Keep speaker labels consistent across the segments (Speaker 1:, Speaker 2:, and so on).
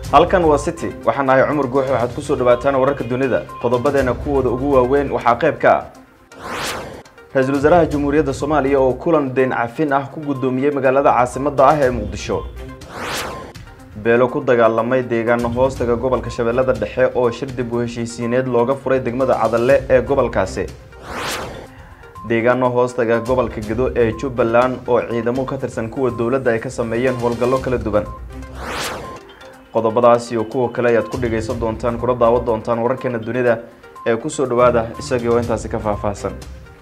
Speaker 1: halkan waa city waxaan ahay cumar guuxe waxaad kusoo dhawaataan wararka dunida qodobadeena kuwooda ugu waaweyn waxaa qayb ka ah ra-iisul wasaaraha jamhuuriyadda soomaaliya oo kulan deyn cafin ah ku guddoomiyey magaalada caasimadda ah ee muqdisho beelo ku dagaalamay deegaano hoostaga gobolka shabeellada dhexe oo shir dib u heshiisiineed looga furay degmada cadalle ee gobolkaasi deegaano hoostaga gobolka gedo ee jubbaland oo ciidamo ka tirsan kuwa dowladda ay ka sameeyeen howlgallo kala duwan qodobadaas iyo kuwa kale ayaad ku dhagaysan doontaan kuna daawan doontaan wararkeena dunida ee kusoo dhawaada isagii oo intaasi ka faahfaahsan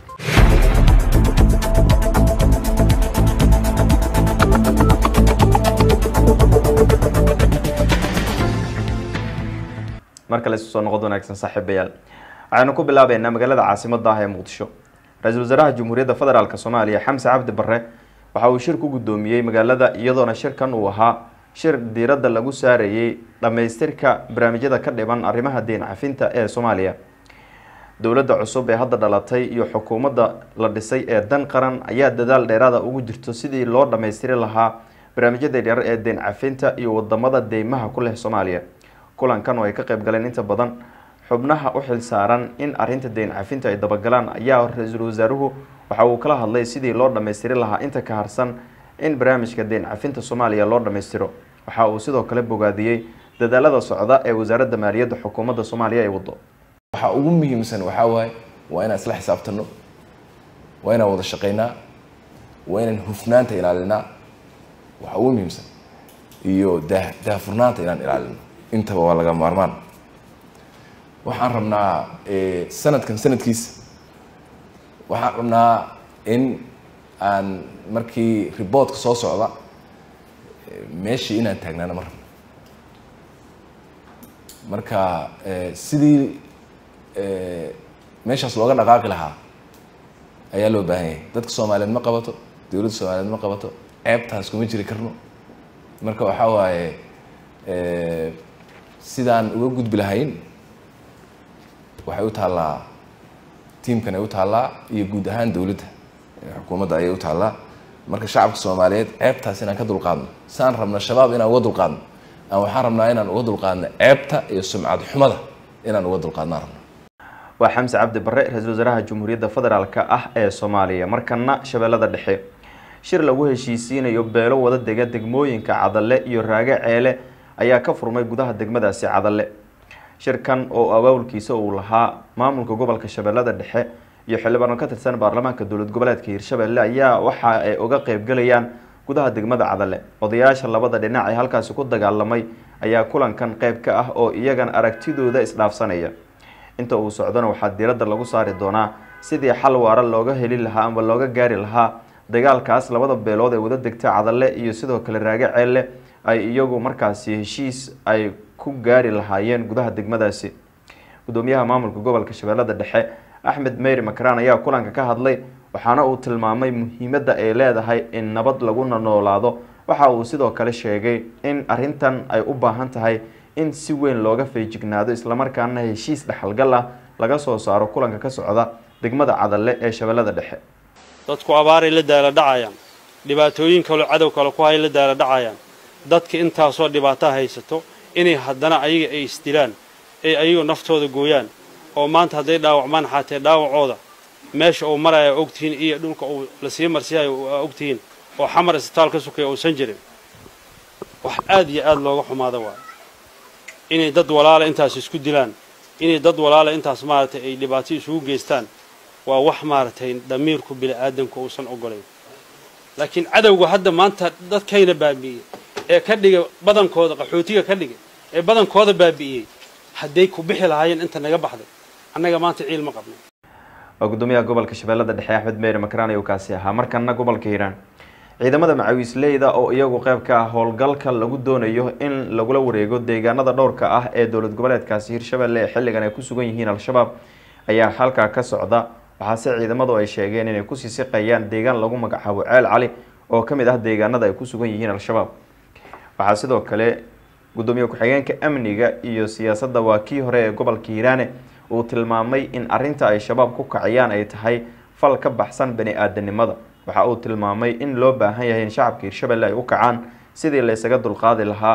Speaker 1: mar kale isu soo noqod wanaagsan saaxiibayaal waxaynu ku bilaabeynaa magaalada caasimadda ah ee muqdisho ra-iisul wasaaraha jamhuuriyadda federaalk soomaaliya xamse cabdi barre waxa uu shir ku guddoomiyey magaalada iyadoona shirkan uu ahaa shir diiradda lagu saarayey dhammaystirka barnaamijyada ka dhiban arrimaha deyn cafinta ee soomaaliya dowladda cusub ee hadda dhalatay iyo xukuumadda la dhisay ee dan qaran ayaa dadaal dheeraada ugu jirto sidii loo dhammaystiri lahaa barnaamijyada yaryar ee deyn cafinta iyo wadamada deymaha ku leh soomaaliya kulankan oo ay ka qayb galeen inta badan xubnaha u xil saaran in arrinta deyn cafinta ay dabagalaan ayaa ra-iisul wasaaruhu waxa uu kala hadlay sidii loo dhammaystiri lahaa inta ka harsan in barnaamijka deyn cafinta soomaaliya loo dhammaystiro waxa uu sidoo kale bogaadiyey dadaalada socda ee wasaaradda maaliyadda xukuumadda soomaaliya ay wado
Speaker 2: waxaa ugu muhiimsan waxaa waaye waa inaan isla xisaabtano waa inaan wada shaqaynaa waa inaan hufnaanta ilaalinaa waxaa ugu muhiimsan iyo daa daahfurnaanta inaan ilaalino intaba waa laga maarmaan waxaan rabnaa sanadkan sanadkiisa waxaan rabnaa in aan markii reportka soo socda meeshii inaan taagnaano ma rabno marka sidii meeshaas looga dhaqaaqi lahaa ayaa loo baahan yahay dadka soomaaliyeed ma qabato dowladda soomaaliyeed ma qabato ceebtaas kuma jiri karno marka waxaa waaye sidaan uga gudbi lahayn waxay u taallaa tiamkan ay u taallaa iyo guud ahaan dowladda xukuumadda ayay u taallaa marka shacabka soomaaliyeed ceebtaas inaan ka dulqaadno saan rabna shabaab inaan uga dulqaadno aan waxaan rabnaa inaan uga dulqaadno ceebta iyo sumcad xumada inaan uga dulqaadnaan rabno
Speaker 1: waa xamse cabdi barre ra-iisul wasaaraha jamhuuriyadda federaalk ah ee soomaaliya markana shabeellada dhexe shir lagu heshiisiinayo beelo wada dega degmooyinka cadalle iyo raage ceele ayaa ka furmay gudaha degmadaasi cadalle shirkan oo abaawulkiisa uu lahaa maamulka gobolka shabeellada dhexe iyo xildhibaano ka tirsan baarlamaanka dowlad goboleedka hiirshabelle ayaa waxa ay uga qeybgalayaan gudaha degmada cadalle odayaasha labada dhinac ee halkaasi ku dagaalamay ayaa kulankan qeyb ka ah oo iyagan aragtidooda isdhaafsanaya inta uu socdona waxaa diiradda lagu saari doonaa sidii xal waara looga heli lahaa ama looga gaari lahaa dagaalkaas labada beelood ee wada degta cadalle iyo sidoo kale raage ceelle ay iyagu markaasi heshiis ay ku gaari lahaayeen gudaha degmadaasi gudoomiyaha maamulka gobolka shabeellada dhexe axmed meyri makraan ayaa kulanka ka hadlay waxaana uu tilmaamay muhiimadda ay leedahay in nabad laguna noolaado waxa uu sidoo kale sheegay in arrintan ay u baahan tahay in si weyn looga feejignaado islamarkaana heshiis dhexalgal ah laga soo saaro kulanka ka socda degmada cadalle ee shabeellada dhexe
Speaker 3: dadku abaaray la daala dhacayaan dhibaatooyin kaloo cadow kale ku hay la daala dhacayaan dadka intaasoo dhibaataa haysato inay haddana ayaga ay isdilaan ay ayagu naftooda gooyaan oo maanta hadday dhaawacmaan xaatee dhaawacooda meesha uu maraya ogtihiin iyo dhulka uu lasii marsiyayo ogtihiin oo xamar isbitaal ka sukaya uusan jirin wax aad iyo aad looga xumaada waayo inay dad walaala intaas isku dilaan inay dad walaala intaas maaragtay ay dhibaato isugu geystaan waa wax maaragtay damiirku bini'aadamku uusan ogolayn laakiin cadowga hadda maanta dadkayna baabi'iyey ee ka dhigay badankooda qaxootiga ka dhigay ee badankooda baabi'iyey hadday ku bixi lahaayeen inta naga baxday annaga maanta ciil ma qabno
Speaker 1: waa gudoomiyaha gobolka shabeellada dhexe axmed meyri makraan ayuu kaasi ahaa markana gobolka hiiraan ciidamada macawiisleyda oo iyagu qeyb ka ah howlgalka lagu doonayo in lagula wareego deegaanada dhowrka ah ee dowlad goboleedkaasi hiirshabelle ee xilligan ay ku sugan yihiin al-shabaab ayaa halkaa ka socda waxaase ciidamadu ay sheegeen inay kusii siqayaan deegaan lagu magacaabo ceel cali oo ka mid ah deegaanada ay ku sugan yihiin al-shabaab waxaa sidoo kale gudoomiye ku-xigeenka amniga iyo siyaasadda waa kii hore ee gobolka hiiraane uu tilmaamay in arinta ay shabaab ku kacayaan ay tahay fal ka baxsan bani aadanimada waxa uu tilmaamay in loo baahan yahay in shacabka hiirshabelle ay u kacaan sidii laysaga dulqaadi lahaa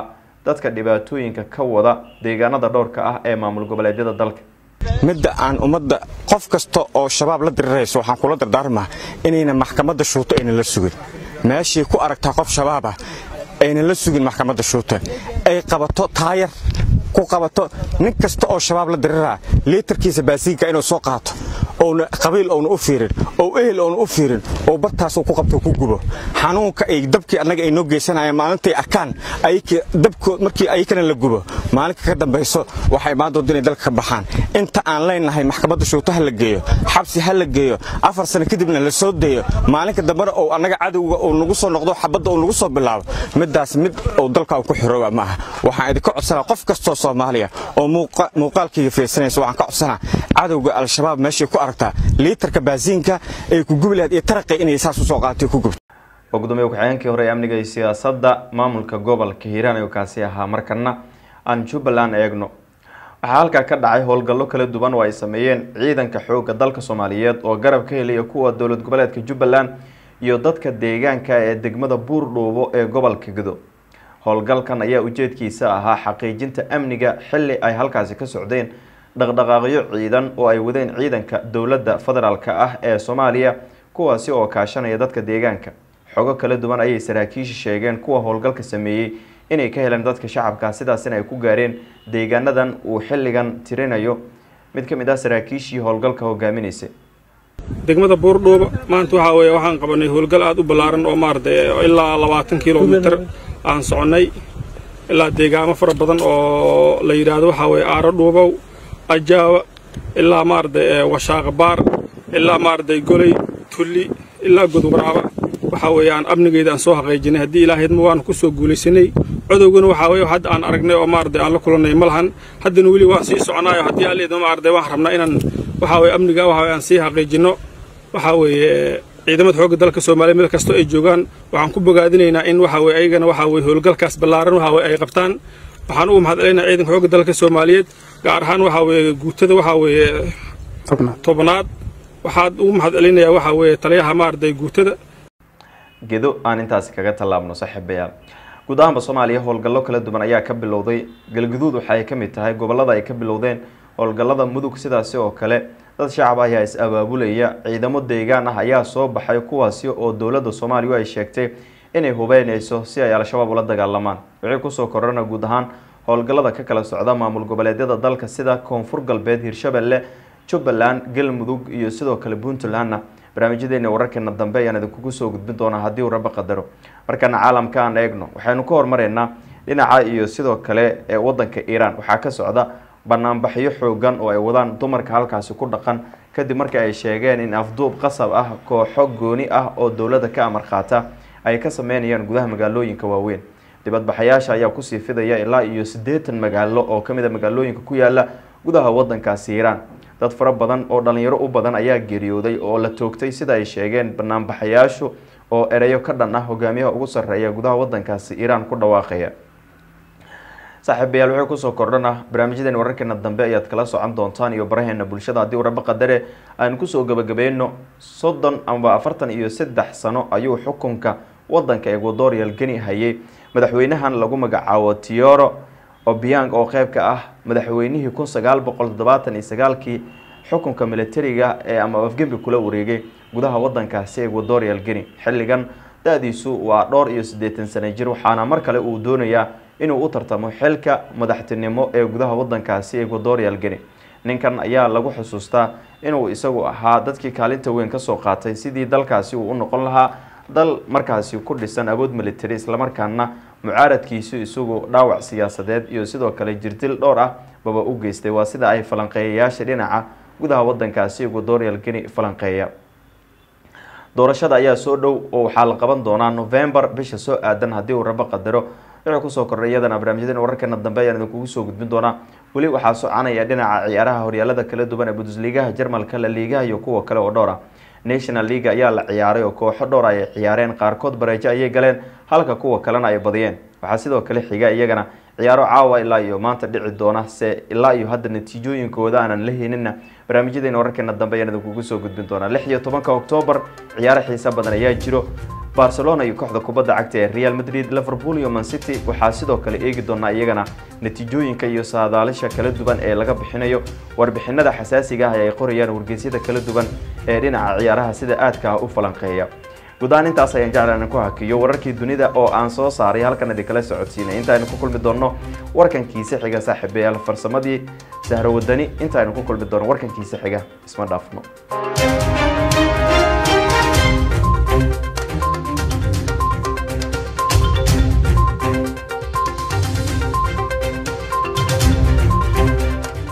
Speaker 1: dadka dhibaatooyinka ka wada deegaanada dhowrka ah ee maamul goboleedyada dalka
Speaker 4: midda aan ummadda qof kasta oo shabaab la dirirayso waxaan kula dardaarmaa inayna maxkamadda shuuto aynan la sugin meeshii ku aragtaa qof shabaabah aynan la sugin maxkamadda shuuta ay qabato taayar ku qabato nin kasta oo shabaab la diriraa liitarkiisa baasiinka inuu soo qaato ouna qabiil ouna u fiirin ou ehel ouna u fiirin oo bartaasuu ku qabto ku gubo xanuunka ay dabkii annaga ay noo geysanayaan maalintay arkaan dabkood markii ayakana la gubo maalinka ka dambayso waxay imaan doonta inay dalka ka baxaan inta aan leenahay maxkamadda shuuto ha la geeyo xabsi ha la geeyo afar sano kadibna la soo deeyo maalinka dambena ou annaga cadowga uu nagu soo noqdo xabadda uu nagu soo bilaabo middaas mid uu dalka ku xirooba maaha waxaan idinka codsanaa qof kastoo soomaaliya oo muuqaalkayga fiirsanaysa waxaan ka codsanaa cadowga al-shabaab meeshay ku aragtaa liitarka baasiinka ay ku gubi lahayd iyo taraqi inay saas u soo qaatay ku gubto
Speaker 1: oo gudoomiye ku-xigeenkii hore ee amniga iyo siyaasadda maamulka gobolka hiiraan ayuu kaasi ahaa markana aan jubbaland eegno waxaa halkaa ka dhacay howlgallo kala duwan oo ay sameeyeen ciidanka xoogga dalka soomaaliyeed oo garab ka helaya kuwa dowlad goboleedka jubbaland iyo dadka deegaanka ee degmada buurdhuubo ee gobolka gudo howlgalkan ayaa ujeedkiisa ahaa xaqiijinta amniga xili ay halkaasi ka socdeen dhaqdhaqaaqyo ciidan oo ay wadeen ciidanka dowladda federaalk ah ee soomaaliya kuwaasi oo kaashanaya dadka deegaanka xogo kala duwan ayay saraakiisha sheegeen kuwa howlgalka sameeyey inay ka heleen dadka shacabka sidaasina ay ku gaareen deegaanadan uu xilligan tirinayo mid ka mid ah saraakiishii howlgalka hogaaminaysay
Speaker 5: degmada buurdhuuba maanta waxaa weeye waxaan qabanay howlgal aada u ballaaran oo maaragtay ilaa labaatan kilomitir aan soconnay ilaa deegaamo fara badan oo la yidhaahdo waxaa weeye aaro dhuubow ajaawa ilaa maaragtay washaaqabaar ilaa maaragtay goley tulli ilaa godwaraaba waxaa weeye aan amnigeeda aan soo xaqiijinay haddii ilaahydma waanu ku soo guulaysanay codowgana waxaa weeye hadda aan aragnay oo maaragtay aan la kulannay ma lahan haddana weli waan sii soconaayo haddii alleedma maaragtay waan rabnaa inaan waxaa weeye amniga waxa weye aan sii xaqiijinno waxaa weeye ciidamada xoogga dalka soomaaliya meel kastoo ay joogaan waxaan ku bogaadinaynaa in waxa weye ayagana waxaa weye howlgalkaas ballaaran waxa weye ay qabtaan waxaan ugu mahadcelinayaa ciidanka xoogga dalka soomaaliyeed gaar ahaan waxaa weeye guutada waxaa weeye tobnaad waxaad ugu mahadcelinayaa waxaa weeye taliyaha maaragtay guutada
Speaker 1: gedo aan intaasi kaga tallaabno saaxiibayaal guud ahaanba soomaaliya howlgallo kala duwan ayaa ka bilowday galguduud waxa ay ka mid tahay gobollada ay ka bilowdeen howlgallada mudug sidaasi oo kale dad shacab ah ayaa is abaabulaya ciidamo deegaan ah ayaa soo baxay kuwaasi oo dowladda soomaaliya ay sheegtay inay hubeyneyso si ay al-shabaab ula dagaalamaan wixii kusoo korana guud ahaan howlgallada ka kala socda maamul goboleedyada dalka sida koonfur galbeed hirshabelle jubbaland galmudug iyo sidoo kale puntlandna barnaamijyadeena wararkeena dambe ayaan idinkugu soo gudbin doonaa haddii uu raba qadaro markana caalamka aan eegno waxaynu ka hormareynaa dhinaca iyo sidoo kale ee wadanka iiraan waxaa ka socda banaanbaxyo xoogan oo ay wadaan dumarka halkaasi ku dhaqan kadib markii ay sheegeen in afduub qasab ah kooxo gooni ah oo dowladda ka amar qaata ay ka sameynayaan gudaha magaalooyinka waaweyn dibadbaxayaasha ayaa kusii fidaya ilaa iyo siddeetan magaalo oo kamid a magaalooyinka ku yaala gudaha wadankaasi iiraan dad fara badan oo dhalinyaro u badan ayaa geeriyooday oo la toogtay sida ay sheegeen banaanbaxayaashu oo ereyo ka dhan ah hogaamiyaha ugu sarreeya gudaha wadankaasi iiraan ku dhawaaqaya saaxiibayaal wuxuu kusoo kordhana barnaamijyadeen wararkeena dambe ayaad kala socon doontaan iyo baraheena bulshada haddii uu rabo qadare aan kusoo gabagabeyno soddon amba afartan iyo saddex sano ayuu xukunka wadanka ecuadorial geni hayay madaxweynahan lagu magacaabo tioro obiang oo qeyb ka ah madaxweynihii kun sagaal boqol toddobaatan iyo sagaalkii xukunka militariga ee ama afgembi kula wareegay gudaha wadankaasi ecuadorial geni xilligan da-diisu waa dhowr iyo siddeetan sano jir waxaana mar kale uu doonayaa inuu u tartamo xilka madaxtinimo ee gudaha wadankaasi ecuadorial geni ninkan ayaa lagu xusuustaa inuu isagu ahaa dadkii kaalinta weyn kasoo qaatay sidii dalkaasi uu u noqon lahaa dal markaasi ku dhisan awood military islamarkaana mucaaradkiisu isagu dhaawac siyaasadeed iyo sidoo kale jirdil dhowr ah baba u geystay waa sida ay falanqeeyayaasha dhinaca gudaha wadankaasi ecuadorial geni falanqeeya doorashada ayaa soo dhow oo waxaa la qaban doonaa november bisha soo aadan haddii uu rabo qadaro wuxuu kusoo kordhay iyadana barnaamijyadeen wararkeena dambe ayaan idinkugu soo gudbin doonaa weli waxaa soconaya dhinaca ciyaaraha horyaalada kala duwan ee bundesligaha jarmalka la liigaha iyo kuwa kale oo dhowr ah national league ayaa la ciyaaray oo kooxo dhowr ay ciyaareen qaarkood bareejo ayay galeen halka kuwa kalena ay badiyeen waxaa sidoo kale xiga iyagana ciyaaro caawa ilaa iyo maanta dhici doona se ilaa iyo hadda natiijooyinkooda aanan la heynina barnaamijyadeena wararkeena dambe ayaan idinkugu soo gudbin doonaa lix iyo tobanka oktoobar ciyaaro xiisa badan ayaa jiro barcelona iyo kooxda kubadda cagta ee real madrid liverpool iyo mancity waxaa sidoo kale eegi doonaa iyagana natiijooyinka iyo saadaalisha kala duwan ee laga bixinayo warbixinada xasaasiga ah ee ay qorayaan wargeysyada kala duwan ee dhinaca ciyaaraha sida aadka u falanqeeya gudahaan intaas ayaan jeclaan ku hakiyo wararkii dunida oo aan soo saaray halkan idinkala socodsiinay intaaynu ku kulmi doonno warkankiisa xiga saaxiibayaal farsamadii sahro wadani intaaynu ku kulmi doonno warkankiisa xiga isma dhaafno